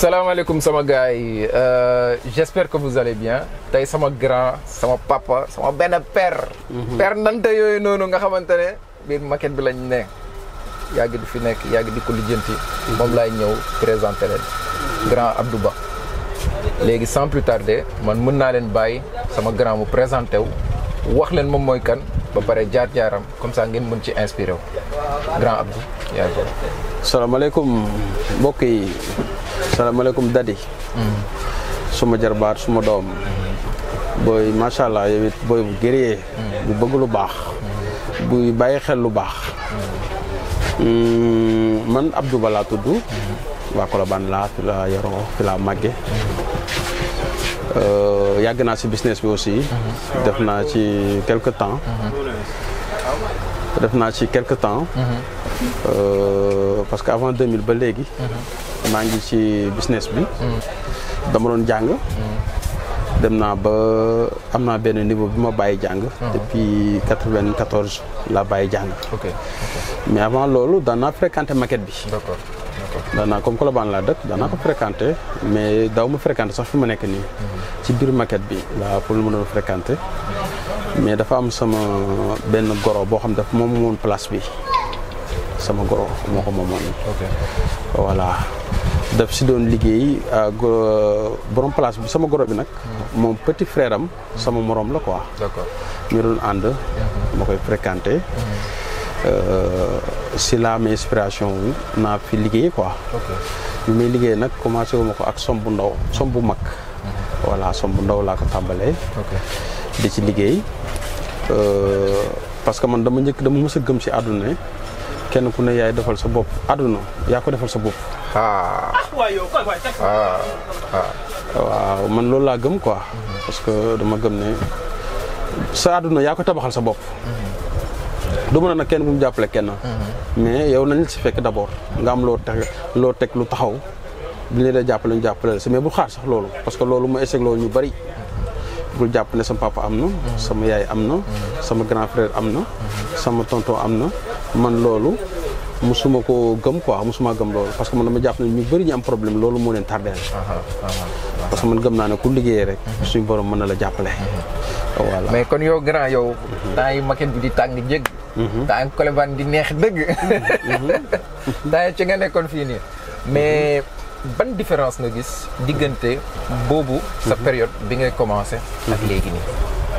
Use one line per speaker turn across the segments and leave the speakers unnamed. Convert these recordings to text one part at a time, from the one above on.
salaamaaleykum sama gars yi j'espère que vous allez bien tey sama grand sama papa sama benn père. père nante yooyu noonu nga xamante ne biir maquette bi lañ ne yàgg di fi nekk yàgg di ko lijjanti. moom laay ñëw présenté leen grand Abdou Ba. léegi sans plus tarder man mën naa leen bàyyi sama grand mu présenté wu wax leen moom mooy kan ba pare jaar-jaaram comme ça ngeen mën ci inspiré wu grand Abdou yaa ngi
salaamaaleykum mbokk yi salaamaaleykum dadi suma jarbaat suma doom booy macha allah yow it booy bu gëree bu bëgg lu baax buy bàyyi xel lu baax man Abdou Ba laa tudd waa Colobane laa fi laa yaroo fi laa màgge yàgg naa si business bi aussi def naa ci quelque temps def naa ci quelque temps parce que avant 2000 ba léegi maa ngi ci business bi dama doon jàng dem naa ba am naa benn niveau bi ma bàyyi jàng depuis 94 laa bàyyi jàng
ok
mais avant loolu daan naa fréquenté maquette bi
d'accord
daan naa comme Colobane laa dëkk daan naa ko fréquenté mais daw ma fréquenté sax fi ma nekk nii ci biir maquette bi laa pour lu ma doon fréquenté mais dafa am sama benn goro boo xam daf moom moon place bi sama goro moo ko moomoon
ok
voilà daf si doon liggéey borom place bi sama goro bi nag moom petit frère am sama morom la quoi
d'accord
ñu doon ànd ma koy fréquenté si la amee inspiration wu naa fi liggéey quoi
ok
bi may liggéey nag commencé wu ma ko ak som bu ndaw som bu mag voilà som bu ndaw laa ko tàmbalee
ok
di ci liggéey parce que man dama njëkk dama mës a gëm si àdduna ne kenn ku ne yaay defal sa bopp àdduna yaa ko defal sa bopp
ah ah ah
waaw man loolu laa gëm quoi parce que dama gëm ne sa àdduna yaa ko tabaxal sa bopp du mën a nag kenn bu mu jàppale kenn mais yow nañ la si fekk d'abord nga am loo teg loo teg lu taxaw bi ñu la jàppale ñu jàppale la si mais bu xaar sax loolu parce que loolu ma échec loolu ñu bari bul jàpp ne sama papa am na sama yaay am na sama grand frère am na sama tonton am na man loolu musuma ko gëm quoi musuma gëm loolu parce que man dama jàpp ne ñu bëri ñu am problème loolu moo leen tardeel parce que man gëm naa ne ku liggéeyee rek suñu borom mën na la jàppale voilà
mais kon yow grand yow temps yi maquette bi di tàng jég temps yi Colobane di neex dëgg temps yi ci nga nekkoon fii nii mais ban différence nga gis diggante boobu sa période bi ngay commencé ak léegi nii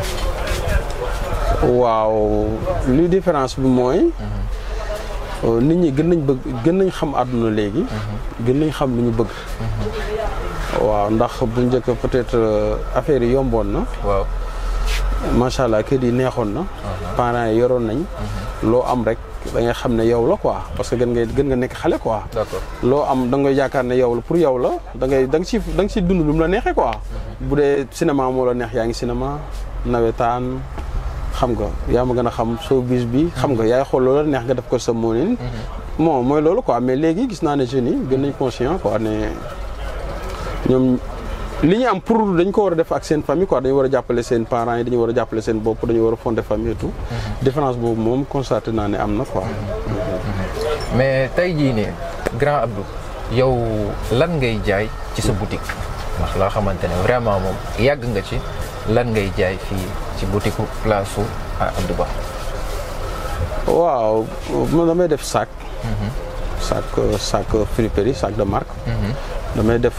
waaw li différence bi mooy nit ñi gën nañ bëgg gën nañ xam àdduna léegi gën nañ xam lu ñu bëgg waaw ndax bu njëkk peut-être affaire yi yomboon na
waaw
macha allah kër yi neexoon na parents yi yoroon nañ loo am rek da ngay xam ne yow la quoi parce que gën ngay gën nga nekk xale quoi
d'accord
loo am da ngay yaakaar ne yow la pour yow la da ngay da nga si da nga si dund lu mu la neexee quoi bu dee cinéma moo la neex yaa ngi cinéma nawetaan xam nga yaa ma gën a xam showbiz bi xam nga yaay xool loola neex nga def ko sa moonin bon mooy loolu quoi mais léegi gis naa ne jeunes yi gën nañ conscient quoi ne ñoom li ñu am pour dañ ko war a def ak seen famille quoi dañu war a jàppale seen parents yi dañu war a jàppale seen bopp dañu war a fonder famille et tout différence boobu moom constaté naa ne am na quoi
mais tey jii nii grand Abdou yow lan ngay jaay ci sa boutique ndax loo xamante ne vraiment moom yàgg nga ci lan ngay jaay fii ci boutique place su Abdou Ba
waaw man damay def sac sac sac friperie sac de marque damay def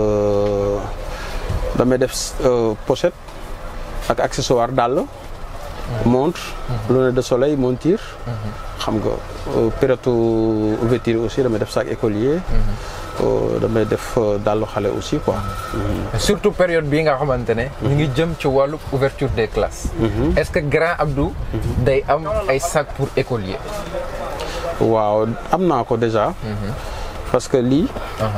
damay def pochette ak accessoire dàll montre lunettes de soleil monture xam nga période ouverture aussi damay def sac écolier damay def dàllu xale aussi quoi
surtout période bii nga xamante ne ñu ngi jëm ci wàllu ouverture des classes est-ce que grand Abdou day am ay sac pour écolier
waaw am naa ko déjà parce que lii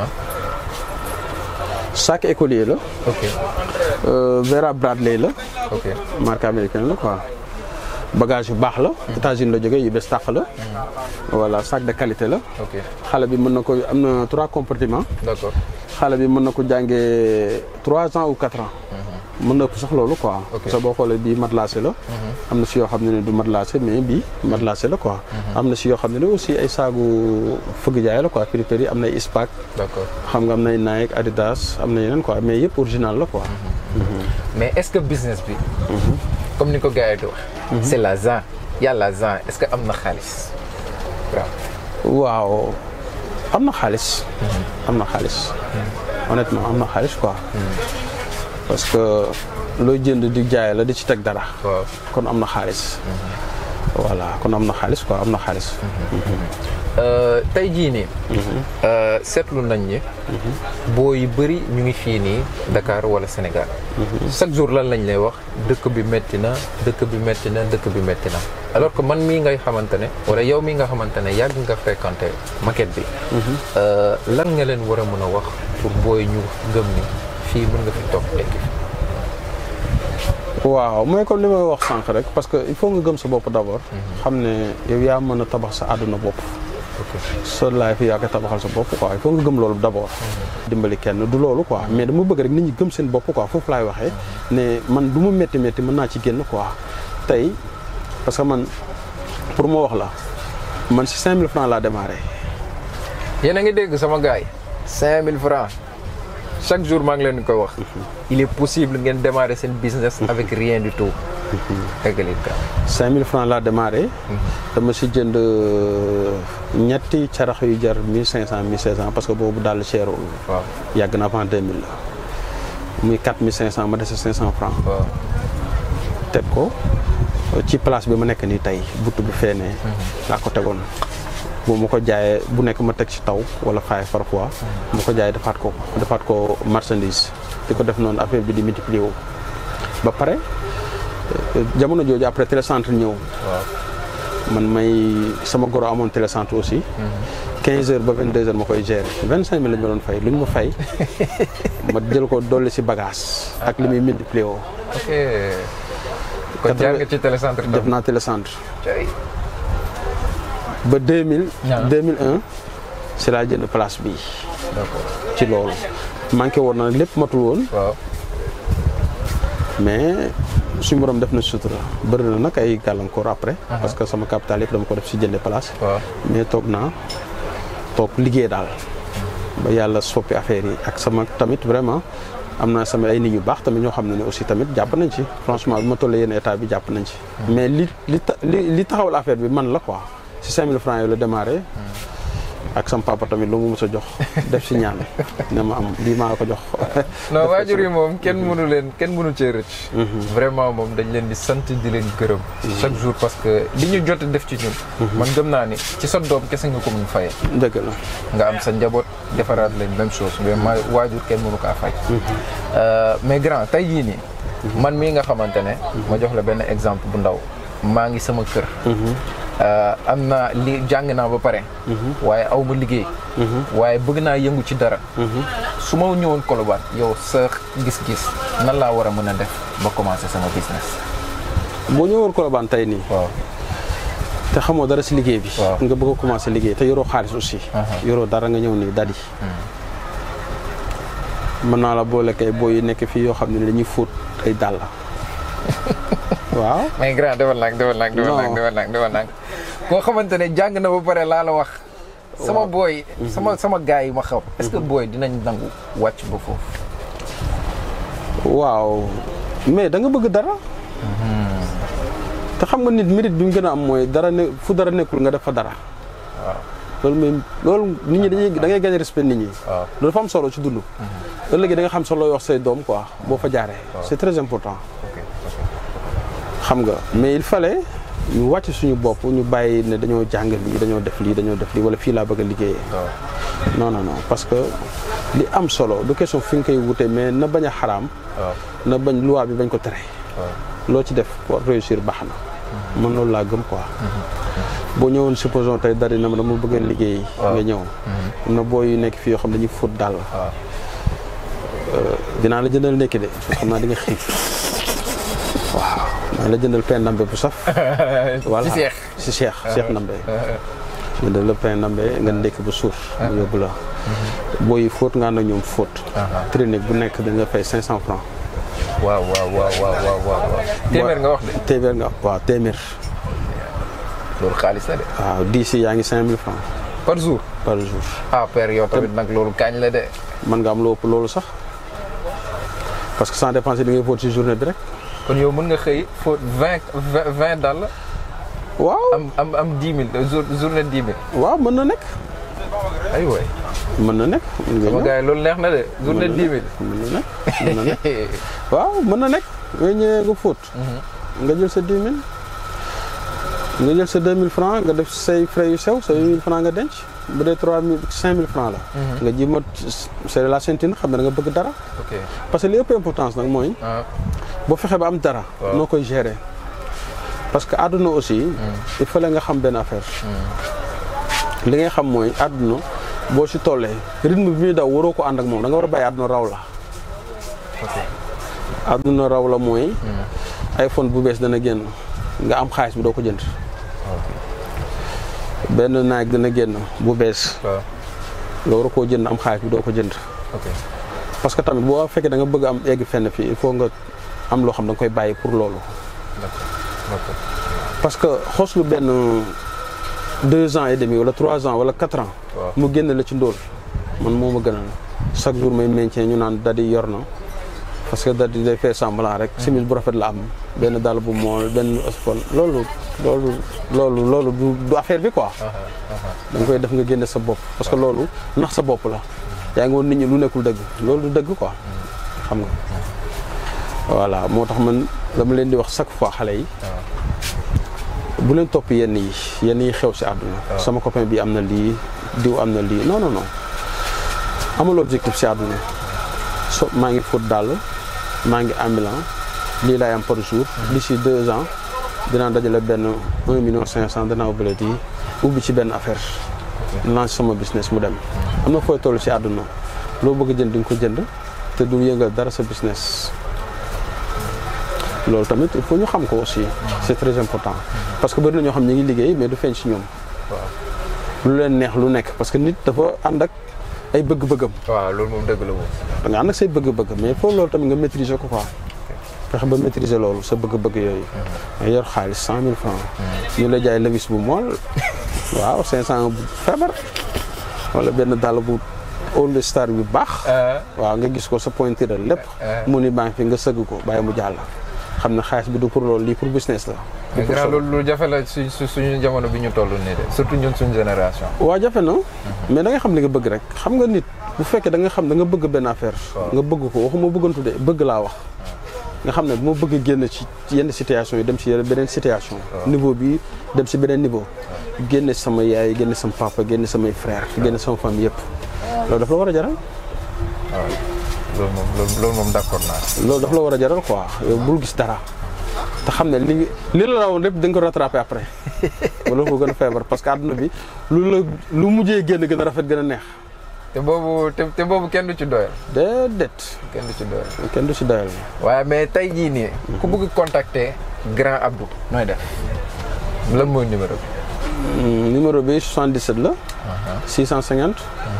sac écolier la
ok
Vera Bradley la
ok
marque américaine la quoi bagage yu baax la États-Unis la jógee yu bees tàq la voilà sac de qualité la
ok
xale bi mën na ko am na trois compartiments
d'accord
xale bi mën na ko jàngee trois ans ou quatre ans mën na ëpp sax loolu quoi.
Ok.
parce que boo xoolee bii matelassé la. am na si yoo xam ne ne du matelassé mais bii matelassé la quoi. am na si yoo xam ne ne aussi ay saagu fëgg jaay la quoi prix am na ay Ispac
d'accord
xam nga am nay Nike Adidas am na yeneen quoi mais yëpp original la quoi.
mais est-ce que business bi comme ni ko gars yi di wax c'est l'argent y a l'argent est-ce que am na xaalis waaw
waaw am na xaalis. am na xaalis. honnêtement am na xaalis quoi. parce que looy jënd di jaay la di ci teg dara.
waaw
kon am na xaalis. voilà kon am na xaalis quoi am na xaalis.
Euh, tey jii nii euh, seetlu nañ ni boo yu bëri ñu ngi fii nii Dakar wala Sénégal chaque jour lan lañ lay wax dëkk bi metti na dëkk bi metti na dëkk bi metti na alors que man mii ngay xamante ne wala yow mii nga xamante ne yàgg nga fréquenté maquette bi euh, lan nga leen war a mën a wax pour booy ñu gëm ni fii mën nga fi toog tekki
waaw mooy comme li may wax sànq rek parce que il faut nga gëm sa bopp d'abord. xam ne yow yaa mën a tabax sa àdduna bopp.
ok
sa life yaa koy tabaxal sa bopp quoi il faut nga gëm loolu d'abord. dimbali kenn du loolu quoi mais dama bëgg rek nit ñi gëm seen bopp quoi foofu laay waxee ne man du mu métti métti mën naa ci génn quoi tey parce que man pour ma wax la man si 5000 francs laa démarré.
yéen a ngi dégg sama gars yi 5000 francs chaque jour maa ngi leen di koy wax il est possible ngeen démarrer seen business avec rien du tout eggali ka
5000 francs laa démarré. dama si jënd ñetti carax yu jar 1500 1600 parce que boobu daal cherul.
waaw
yàgg na avant 2000 la muy 4500 ma dese 500 francs
waaw
teg ko ci place bi ma nekk nii tey butt bi feenee laa ko tegoon bu ma ko jaayee bu nekk ma teg ci taw wala faay parfois ma ko jaayee defaat ko defaat ko marchandise di ko def noonu affaire bi di multiplier wu ba pare euh, jamono jooju après télécentre ñëw
waaw
man may sama goro amoon télécentre aussi 15 heures ba 22 heures ma koy gérer 25 mille la ñu ma doon fay lu ñu ma fay ma jël ko dolli si bagage ak li muy multiplier woo
ok kon jaar nga ci télécentre
def
tam
naa télécentre
cay
ba 2000
Ah.
2001 si laa jënd place bi
d'accord
ci loolu manqué woon na lépp matul woon
waaw
mais suñu borom def na sutura bëri na nag ay gàllankoor après parce que sama capital yëpp dama ko def si jënde place
waaw
mais toog naa toog liggéey daal ba yàlla soppi affaire yi ak sama tamit vraiment am naa sama ay nit ñu baax tamit ñoo xam ne ne aussi tamit jàpp nañ ci franchement bi ma tollee yenn état bi jàpp nañ ci mais li li ta- li li taxawal affaire bi man la quoi si 5000 francs yooyu la démarré ak sama papa tamit lu mu mës a jox def si ñaan ne ma am lii maa la ko jox
non waajur yi moom kenn mënu leen kenn mënu cee rëcc vraiment moom dañ leen di sant di leen gërëm chaque jour parce que li ñu jot a def ci ñun man gëm naa ni ci sa doom kese nga ko mun fayee
dëgg la
nga am sa njaboot defaraat leen même chose mais ma waajur kenn mënu kaa fay Euh, mais grand tey jii nii man mii nga xamante ne ma jox la benn exemple bu ndaw maa ngi sama kër Euh, am naa li jàng naa ba pare waaye aw ma liggéey waaye bëgg naa yëngu ci dara su ma ñëwoon Colobane yow sa gis-gis nan laa war a mën a def ba commencer sama business
boo ñëwoon Colobane tey nii
waaw
te xamoo dara si liggéey bi
Waaw.
nga bëgg a commencer liggéey te yoroo xaalis aussi
Aha.
yoroo dara nga ñëw nii dadi mën naa la boole kay boo yi nekk fii yoo xam ne dañuy fóot ay dàll waaw
mais grand defal nag defal nag defal nag
Non.
defal nag defal nag koo xamante ne jàng na ba pare laa la wax sama booy sama sama gars yi ma xam est-ce que booy dinañ nangu wàcc ba foofu
waaw mais da nga bëgg dara te xam nga nit mérite bi mu gën a am mooy dara ne fu dara nekkul nga def fa dara
waaw
loolu mooy loolu nit ñi dañuy da ngay gagner respect nit ñi
waaw
loolu dafa am solo ci dund ëllëg da nga xam solo looy wax say doom quoi boo fa jaaree c'est très important
ok
xam nga mais il fallait ñu wàcc suñu bopp ñu bàyyi ne dañoo jàng lii dañoo def lii dañoo def lii wala fii laa bëgg a liggéeyee
waaw
non non non parce que li am solo du question fi nga koy wute mais na bañ a xaraam
waaw
na bañ loi bi bañ ko tere
waaw
loo ci def pour réussir baax na man loolu laa gëm quoi boo ñëwoon supposons tey dari na ma dama bëgg a liggéey nga ñëw am na booy yu nekk fii yoo xam ne dañuy fóot daal
waaw
dinaa la jëndal ndekki de xam naa di nga xiif waaw dinaa la jëndal pain ndambe bu saf voilà
ci seex
si Cheikh Cheikh Ndambe jëndal la pain ndambe nga ndekki ba suur mu yóbbu la booy yi fóot nga ànd ak ñoom fóot
Aha.
clinique bu nekk dañ la fay 500 francs
waaw waaw waaw waaw waaw waaw téeméer nga wax de
téeméer nga waaw téeméer
loolu xaalis la de
waaw dix yi yaa ngi cinq mille francs
par jour
par jour
ah père yow tamit nag loolu kaañ la de
mën nga am lu ëpp loolu sax parce que sans dépenser li ngay fóot ci journée bi rek
kon yow mën nga xëy fóot vingt vingt vingt dàll
waaw
am am am dix mille jour journée dix mille
waaw mën na nekk
ay waay
mën na nekk mën nga
sama
ñëw.
gars yi loolu neex na de journée dix mille
mën na nekk mën na nekk waaw mën na nekk nga ñëwee nga fóot nga jël sa dix mille nga jël sa deux mille francs nga def say frais yu sew sa huit mille francs nga denc bu dee trois mille cinq mille francs la nga ji ma c'est la ceinture xam ne da nga bëgg dara
ok
parce que li ëpp importance nag mooy
ah
boo fexee ba am dara
Waaw.
noo koy gérer parce que àdduna aussi il fallait nga xam benn affaire li ngay xam mooy àdduna boo si tollee rythme bi muy daw waroo ko ànd ak moom da nga war a bàyyi àdduna raw la
ok
àdduna raw la mooy iPhone bu bees dana génn nga am xaalis bi doo ko jënd benn naag dana génn bu bees
waaw
nga war a koo jënd am xaalis bi doo ko jënd
ok
parce que tamit boo fekkee da nga bëgg am egg fenn fii il faut nga am loo xam da nga koy bàyyi pour loolu
d'accord d'accord
parce que xos lu benn deux ans et demi wala trois ans wala quatre ans
waaw
mu génn la ci ndóol man moo ma gënal chaque jour may maintien ñu naan dadi yor na parce que dadi day fait semblant rek simis bu rafet la am benn dàll bu mool benn spon loolu loolu loolu loolu du du affaire bi quoi da nga koy def nga génne sa bopp parce que loolu nax sa bopp la yaa ngi woon nit ñi lu nekkul dëgg loolu du dëgg quoi xam nga voilà moo tax man dama leen di wax chaque fois xale yi bu leen topp yenn yi yenn yi xew si àdduna sama copain bi am na lii diw am na lii non non non amul objectif si àdduna so maa ngi fóot dàll maa ngi ambulant lii laay am par jour d'ici deux ans dinaa dajale benn un million cinq cent danaa ubbi yi ubbi ci benn affaire lance sama business mu dem am na fooy toll si àdduna loo bëgg jënd di nga ko jënd te du yëngal dara sa business loolu tamit il faut ñu xam ko aussi c'est très important parce que bëri na ñoo xam ñu ngi liggéey mais du feeñ si ñoom lu leen neex lu nekk parce que nit dafa ànd ak ay bëgg-bëggam
waaw loolu moom dëgg la moom
da nga ànd ak say bëgg-bëgg mais foofu loolu tamit nga maîtriser ko quoi fexe ba maîtriser loolu sa bëgg-bëgg yooyu nga yor xaalis cent mille francs ñu la jaay levis bu mool waaw cinq cent bu feebar wala benn dàll bu all star bi baax waaw nga gis ko sa pointure lépp mu ni baa ngi fi nga sëgg ko bàyyi mu jàll xam ne xaalis bi du pour loolu lii pour business la
mais grand loolu lu jafe la su su suñu jamono bi ñu toll nii de surtout ñun suñu génération
waaw jafe na mais da nga xam li nga bëgg rek xam nga nit bu fekkee da nga xam da nga bëgg benn affaire nga bëgg ko waxuma bëggantu de bëgg laa wax nga xam ne bu ma bëgg génn ci yenn situation yi dem si yenn beneen situation niveau bi dem si beneen niveau génne sama yaay génne sama papa génne samay frère génne sama famille yëpp loolu daf la war a jaral
waaw loolu moom loolu moom d'accord naa
loolu daf la war a jaral quoi yow bul gis dara te xam ne li li la rawoon lépp da nga ko rattrapé après wala ko gën a feebar parce que àdduna bi lu la lu mujjee génn gën a rafet gën a neex
te boobu te te boobu kenn du ci doyal
déedéet
kenn du ci doyal
kenn du si doyal
waaye mais tey jii nii ku bëgg contacter grand Abdou nooy def lan mooy numéro bi
numéro bi 77 la 650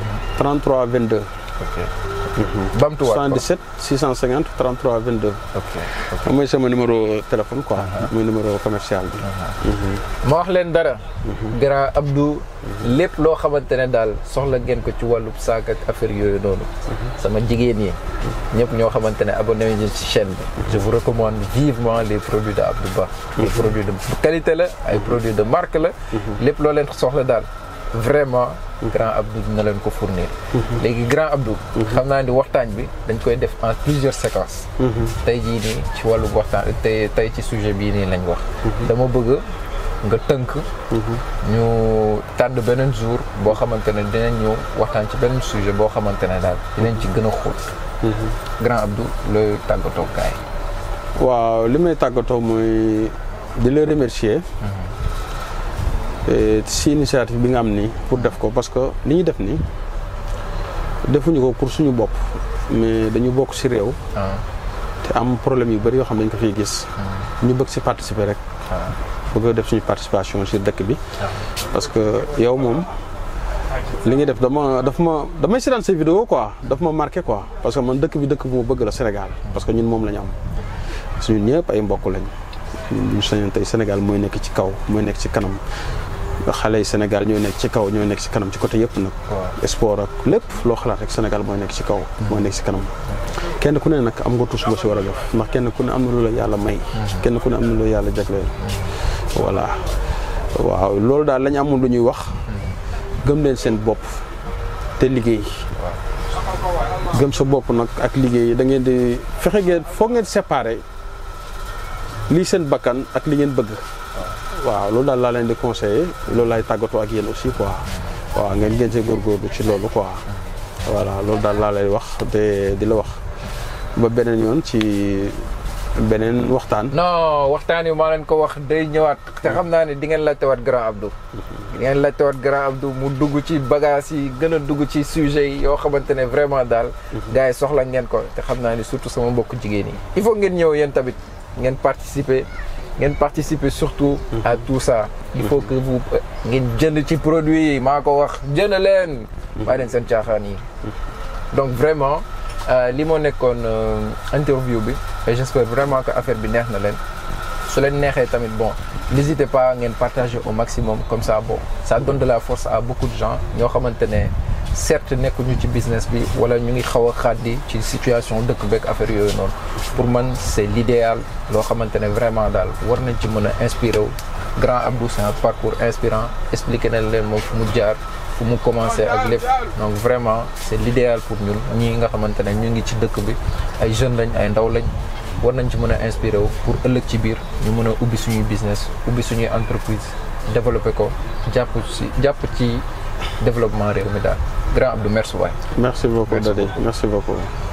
33 22
ok bamtuwaat ko
77 650 33 22
ok
mooy sama numéro téléphone quoi mooy numéro commercial bi
ma wax leen dara grand Abdou lépp loo xamante ne daal soxla ngeen ko ci wàllu saak ak affaire yooyu noonu sama jigéen yi ñëpp ñoo xamante ne abonné ñu ci chaîne bi je vous recommande vivement les produits de Abdou Ba les produits de qualité la ay produits de marque la lépp loo leen soxla daal vraiment grand Abdou dina leen ko fournir léegi grand Abdou xam naa ni waxtaan bi dañ koy def en plusieurs séquences tey jii nii ci wàllu waxtaan tey tey ci sujet bii nii lañ wax dama bëgg nga tënk ñu tànn beneen jour boo xamante ne dinañ ñëw waxtaan ci beneen sujet boo xamante ne daal dinañ ci gën a xóot grand Abdou looy tàggatoo kaay
waaw li may tàggatoo mooy di la remercier si initiative bi nga am nii pour def ko parce que li ñu def nii defuñu ko pour suñu bopp mais dañu bokk si réew te am problème yu bëri yoo xam ne dañ ko fiy gis ñu bëgg si participer rek bëgg def suñu participation si dëkk bi parce que yow moom li ngay def dama daf ma damay seetaan say vidéo quoi daf ma marqué quoi parce que man dëkk bi dëkk bu ma bëgg la Sénégal parce que ñun moom la ñu am suñu ñëpp ay mbokk lañ ñun ñu sañoon tey Sénégal mooy nekk ci kaw mooy nekk ci kanam xale yi Sénégal ñooy nekk ci kaw ñooy nekk ci kanam ci côté yëpp nag sport ak lépp loo xalaat rek Sénégal mooy nekk ci kaw mooy nekk ci kanam kenn ku ne nag am nga tus ba si war a def ndax kenn ku ne am na lu la yàlla may kenn ku ne am na lu la yàlla jagleel voilà waaw loolu daal lañu amul lu ñuy wax gëm leen seen bopp te liggéey gëm sa bopp nag ak liggéey da ngeen di fexe ngeen foog ngeen séparer lii seen bakkan ak li ngeen bëgg waaw loolu daal laa leen di conseiller loolu laay tàggatoo ak yéen aussi quoi waaw ngeen ngeen see góorgóorlu ci loolu quoi voilà loolu daal laa lay wax te di la wax ba beneen yoon ci beneen waxtaan.
non waxtaan yi maa leen ko wax day ñëwaat te xam naa ne di ngeen laajtewaat grand Abdou. di ngeen laajtewaat grand Abdou mu dugg ci bagage yi gën a dugg ci sujet yi yoo xamante ne vraiment daal. gars yi soxla ngeen ko te xam naa ne surtout sama mbokk jigéen yi. il faut ngeen ñëw yéen tamit ngeen participer ngeen participer surtout. à tout ça. il faut que vous ngeen jënd ci produit yi maa ko wax jënd leen. bàyyi leen seen caaxaan yi. donc vraiment. li moo nekkoon interview bi et j'espère vraiment que affaire bi neex na leen su leen neexee tamit bon n'hésitez pas ngeen partager au maximum comme ça bon ça donne de la force à beaucoup de gens ñoo xamante ne certes nekkuñu ci business bi wala ñu ngi xaw a xaddi ci situation dëkk beeg affaire yooyu noonu pour man c'est l'idéal loo xamante ne vraiment daal war nañ ci mën a inspiré wu grand Abdou c'est un parcours inspirant expliqué nañ leen moom fu mu jaar fu mu commencé ak lépp donc vraiment c'est l'idéal pour ñun ñii nga xamante ne ñu ngi ci dëkk bi ay jeunes lañ ay ndaw lañ war nañ ci mën a inspiré wu pour ëllëg ci biir ñu mën a ubbi suñuy business ubbi suñuy entreprise développer ko jàpp ci jàpp ci développement réew mi daal grand Abdou merci waay
merci beaucoup Dadi merci beaucoup